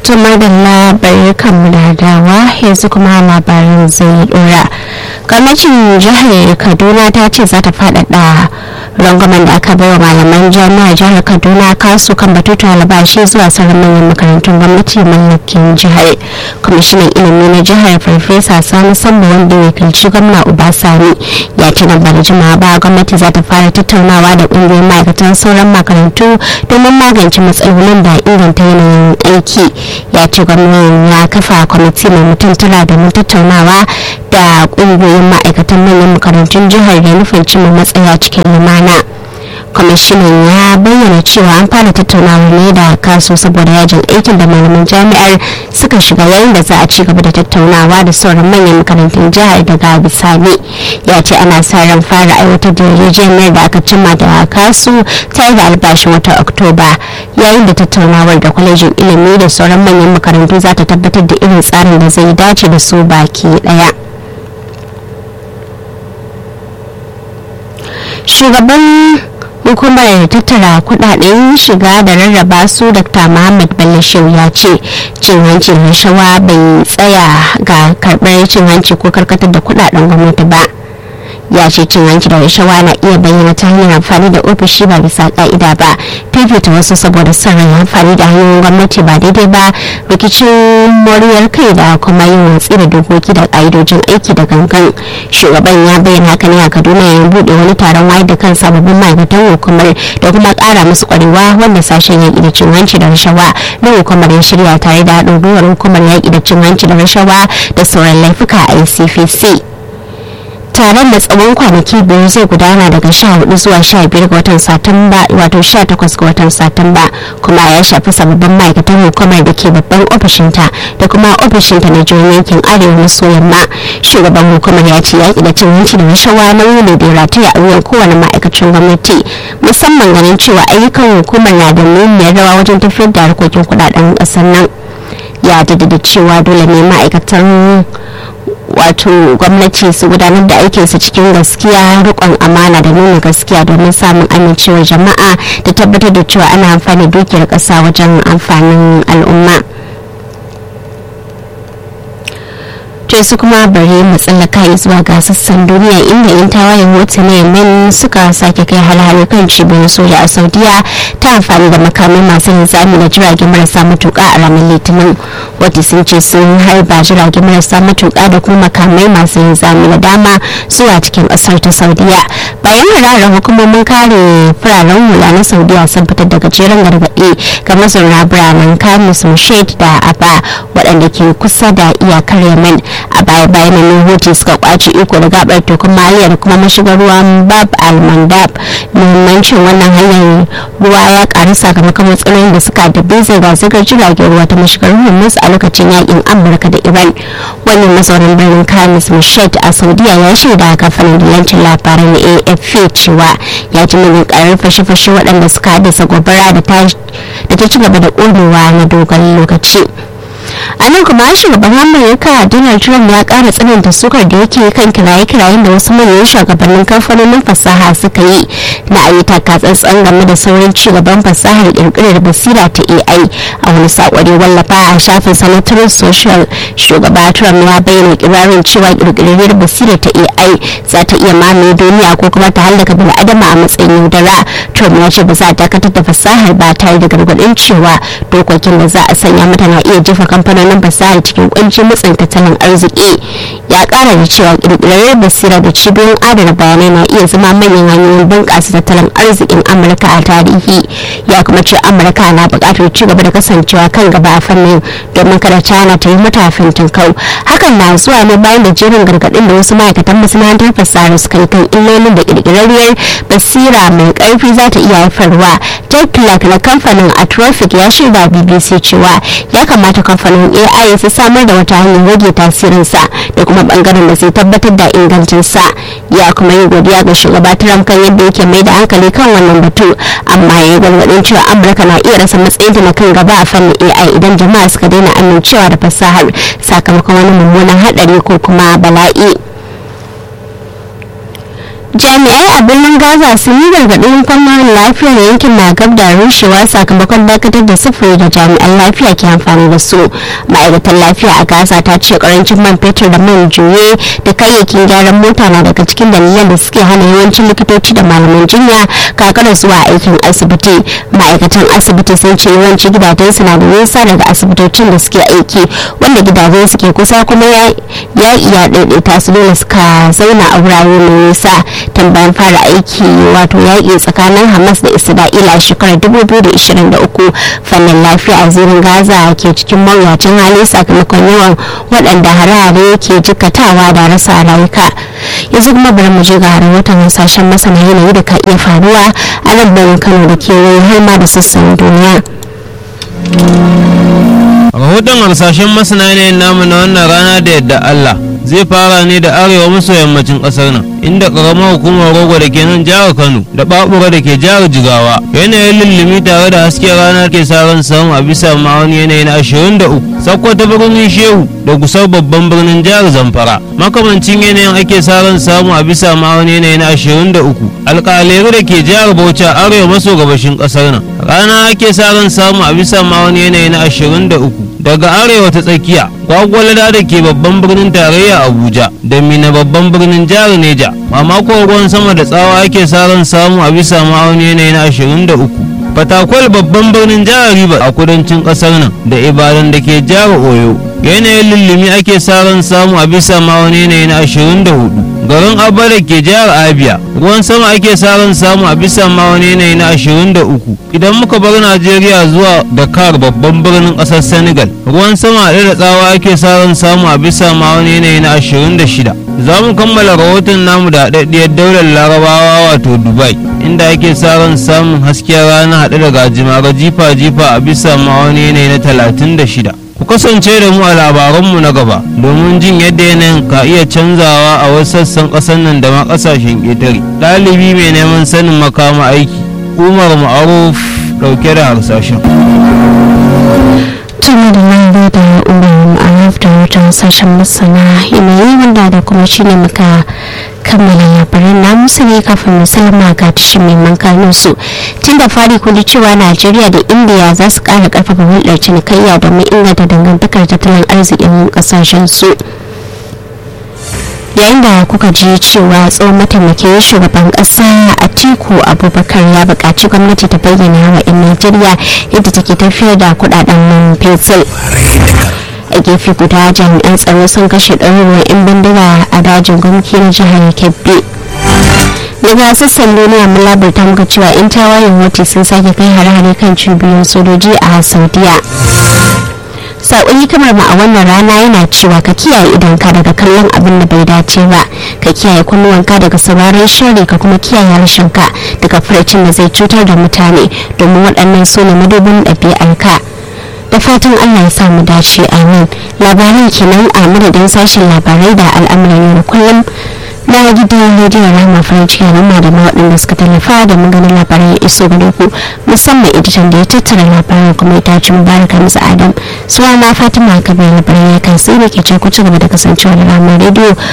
tumar da labarai kan da dawa yanzu kuma labarin zai dora gwamnatin jihar kaduna ta ce za ta faɗaɗa rangwamen da aka bai wa malaman jami'ar jihar kaduna kasu kan batutu albashi zuwa sauran manyan makarantun gwamnati mallakin jihar kwamishinan ilimi na jihar farfesa sani sambo wanda ya kalci gwamna ubasani ya ce nan ba da jimawa ba gwamnati za ta fara tattaunawa da ƙungiyoyin ma'aikatan sauran makarantu domin magance matsalolin da inganta yanayin aiki ya ce gwamnan ya kafa kwamiti mai mutum tara domin tattaunawa da ƙungiyoyin ma'aikatan manyan makarantun jihar da nufin cimma matsaya cikin lumana kwamishinan ya bayyana cewa an fara tattaunawa ne da kaso saboda yajin aikin da malaman jami'ar suka shiga yayin da za a ci gaba da tattaunawa da sauran manyan makarantun jihar daga bisani ya ce ana sa ran fara aiwatar da yarjejeniyar da aka cimma da kasu tare da albashin wata oktoba yayin da tattaunawar da kwalejin ilimi da sauran manyan makarantu za ta tabbatar da irin tsarin da zai dace da su baki daya shugaban hukumar tattara kudaden shiga da rarraba su dr muhammad bello shehu ya ce cin hanci da rashawa bai tsaya ga karbar cin hanci ko karkatar da kudaden gwamnati ba ya ce cin hanci da rashawa na iya bayyana ta hanyar amfani da ofishi ba bisa ka'ida ba fifita wasu saboda son rai amfani da hanyoyin gwamnati ba daidai ba rikicin moriyar kai da kuma yin watsi da dokoki da ka'idojin aiki da gangan shugaban ya bayyana haka ne a kaduna yayin buɗe wani taron wayar da kan sababbin ma'aikatan hukumar da kuma ƙara musu ƙwarewa wanda sashen yaƙi da cin hanci da rashawa na hukumar ya shirya tare da haɗin gwiwar hukumar yaƙi da cin hanci da rashawa da sauran laifuka a icpc taron da tsawon kwanaki biyu zai gudana daga 14 zuwa 15 ga watan satumba wato 18 ga watan satumba kuma ya shafi sababbin ma'aikatan hukumar da ke babban ofishinta da kuma ofishinta na jihohin yankin arewa maso yamma shugaban hukumar ya ce yaƙi da cin hanci da rashawa nauyi ne da rataya a wuyan kowane ma'aikacin gwamnati musamman ganin cewa ayyukan hukumar na da muhimmiyar rawa wajen tafiyar da harkokin kuɗaɗen ƙasar nan ya jaddada cewa dole ne ma'aikatan wato gwamnati su gudanar da aikinsu cikin gaskiya rikon amana da nuna gaskiya domin samun amincewar jama'a da tabbatar da cewa ana amfani dukiyar ƙasa wajen amfanin al'umma to su kuma bari mu tsallaka zuwa ga sassan duniya inda yan tawayen hutu na yemen suka sake kai hal kan cibiyar soja a saudiya ta amfani da makamai masu linzami da jiragen marasa matuka a ranar litinin wata sun ce sun harba jiragen marasa matuka da kuma makamai masu linzami da dama zuwa cikin kasar ta saudiya bayan hararar hukumomin kare fararen hula na saudiya sun fitar da gajeren gargaɗi ga mazauna biranen kamus mushed da aba waɗanda ke kusa da iyakar yemen a baya bayan nan hutu suka kwace iko da gabar tekun maliya da kuma mashigar ruwan bab al-mandab muhimmancin wannan hanyar ruwa ya karu sakamakon matsalolin da suka dabbe zirga-zirgar jiragen ruwa ta mashigar hormuz a lokacin yakin amurka da iran wani mazaunin birnin kamis mushed a saudiya ya shaida kamfanin dillancin labarai na afp cewa ya ji mini karar fashe-fashe waɗanda suka haddasa gobara da ta ci gaba da ƙonewa na dogon lokaci a nan kuma shugaban amurka donald trump ya kara tsananta sukar da yake kan kiraye-kirayen da wasu manyan shugabannin kamfanonin fasaha suka yi na ayi takatsantsan game da saurin cigaban fasahar kirkirar basira ta ai a wani sakwari wallafa a shafin sanatorin social shugaba trump ya bayyana kirarin cewa kirkirar basira ta ai za ta iya mamaye duniya ko kuma ta hallaka bil'adama a matsayin yaudara trump ya ce ba za a dakatar da fasahar ba tare da gargadin cewa dokokin da za a sanya mata na iya jefa kamfanonin fasaha cikin kuncin matsin tattalin arziki ya kara da cewa kirkirar basira da cibiyoyin adana bayanai na iya zama manyan hanyoyin bunƙasa tattalin arzikin amurka a tarihi ya kuma ce amurka na buƙatar ci gaba da kasancewa kan gaba a fannin domin kada china ta yi mata kau hakan na zuwa ne bayan da jerin gargaɗin da wasu ma'aikatan masana'antar fasaha suka yi kan illolin da kirkirarriyar basira mai ƙarfi za ta iya haifarwa jack clark na kamfanin atrophic ya shaida bbc cewa ya kamata kamfanin ai su samar da wata hanyar rage tasirinsa da kuma bangaren da zai tabbatar da ingancinsa ya kuma yi godiya ga shugaba trump kan yadda yake mai da hankali kan wannan batu amma ya yi gargaɗin cewa amurka na iya rasa matsayinta na kan gaba a fannin ai idan jama'a suka daina amincewa da fasahar sakamakon wani mummunan haɗari ko kuma bala'i jami'ai a birnin gaza sun yi gargaɗin kwallon lafiyar yankin na gab da rushewa sakamakon dakatar da sufuri da jami'an lafiya ke amfani da su ma'aikatan lafiya a gaza ta ce karancin man fetur da man juye da kayayyakin gyaran mota na daga cikin dalilan da suke hana yawancin likitoci da malaman jinya kakar zuwa aikin asibiti ma'aikatan asibiti sun ce yawanci gidajensu na da nisa daga asibitocin da suke aiki wanda gidajen suke kusa kuma ya iya daidaita su dole suka zauna a wurare mai nisa tambayan fara aiki wato yaƙi tsakanin hamas da isra'ila a shekarar 2023 fannin lafiya a zirin gaza ke cikin mawuyacin hali sakamakon yawan waɗanda hare-hare ke jikatawa da rasa rayuka yanzu kuma bari mu je ga rahoton hasashen masana yanayi da ka iya faruwa a nan birnin kano da kewaye har ma da sassan duniya rahoton harsashen masana yanayin namu na wannan rana da yadda Allah zai fara ne da arewa maso yammacin kasar nan inda karamar hukumar rogo da ke nan jihar Kano da babura da ke jihar Jigawa yanayin lullumi tare da hasken rana ke sa ran samu a bisa ma'auni yanayi na 23 sakkwato birnin Shehu da gusar babban birnin jihar Zamfara makamancin yanayin ake sa ran samu a bisa ma'auni yanayi na 23 alƙalai da ke jihar Bauchi arewa maso gabashin kasar nan rana ake sa ran samu a bisa ma'auni yanayi na 23 daga arewa ta tsakiya gwagwalada da ke babban birnin tarayya abuja da mina babban birnin jihar neja mamakon ruwan sama da tsawa ake saran samu a bisa ma'auni yanayi na 23 fatakwal babban birnin jihar riba a kudancin kasar nan da ibadan da ke jihar oyo yanayin lullumi ake saran samu a bisa ma'auni yanayi na 24 garin abba da ke jihar abia ruwan sama ake saran samu a bisa ma'auni yanayi na 23 idan muka bar najeriya zuwa dakar babban birnin kasar senegal ruwan sama haɗe da tsawa ake saran samu a bisa ma'auni yanayi na 26 za mu kammala rahoton namu da haɗaɗɗiyar daular larabawa wato dubai inda ake saran samun hasken rana haɗe da gajimare jifa-jifa a bisa ma'auni yanayi na 36 ku kasance da mu a labaranmu na gaba domin jin yadda yanayin ka iya canzawa a wasu sassan ƙasar nan da ma ƙasashen ƙetare ɗalibi mai neman sanin makama aiki umar ma'aruf ɗauke da harsashen tuni da nan da umar ma'aruf da wata sashen masana yanayi wanda da kuma shine muka kammala labaran namu ne kafin musulma ga tashin neman kanun su tun da fari kun cewa najeriya da indiya za su kara karfafa hulɗar cinikayya domin inganta dangantakar tattalin arzikin kasashen su yayin da kuka ji cewa tsohon mataimakin shugaban kasa a tiku abubakar ya buƙaci gwamnati ta bayyana wa 'yan najeriya yadda take tafiyar da kudaden man fetur a gefe guda jami'an tsaro sun kashe ɗaruruwan 'yan bindiga a dajin gwamnati na jihar kebbi daga sassan duniya mun labarta muka cewa 'yan tawayen wati sun sake kai hare-hare kan cibiyoyin sojoji a saudiya saƙon kamar ma a wannan rana yana cewa ka kiyaye idonka daga kallon abin da bai dace ba ka kiyaye kunnuwanka daga sauraron shari ka kuma kiyaye harshenka daga furcin da zai cutar da mutane domin waɗannan su ne madubin ɗabi'arka da fatan allah ya samu dace amin labaran kenan a madadin sashen labarai da al'amuran yau da kullum na gidan rediyon rama farin ciki al'umma da waɗanda suka tallafa da maganin labarai ya iso gare ku musamman editan da ya tattara labaran kuma ya tace mubaraka musu adam suwa na fatima kabir labarai ya kai sai ne ke ce ku ci gaba da kasancewa da rama rediyo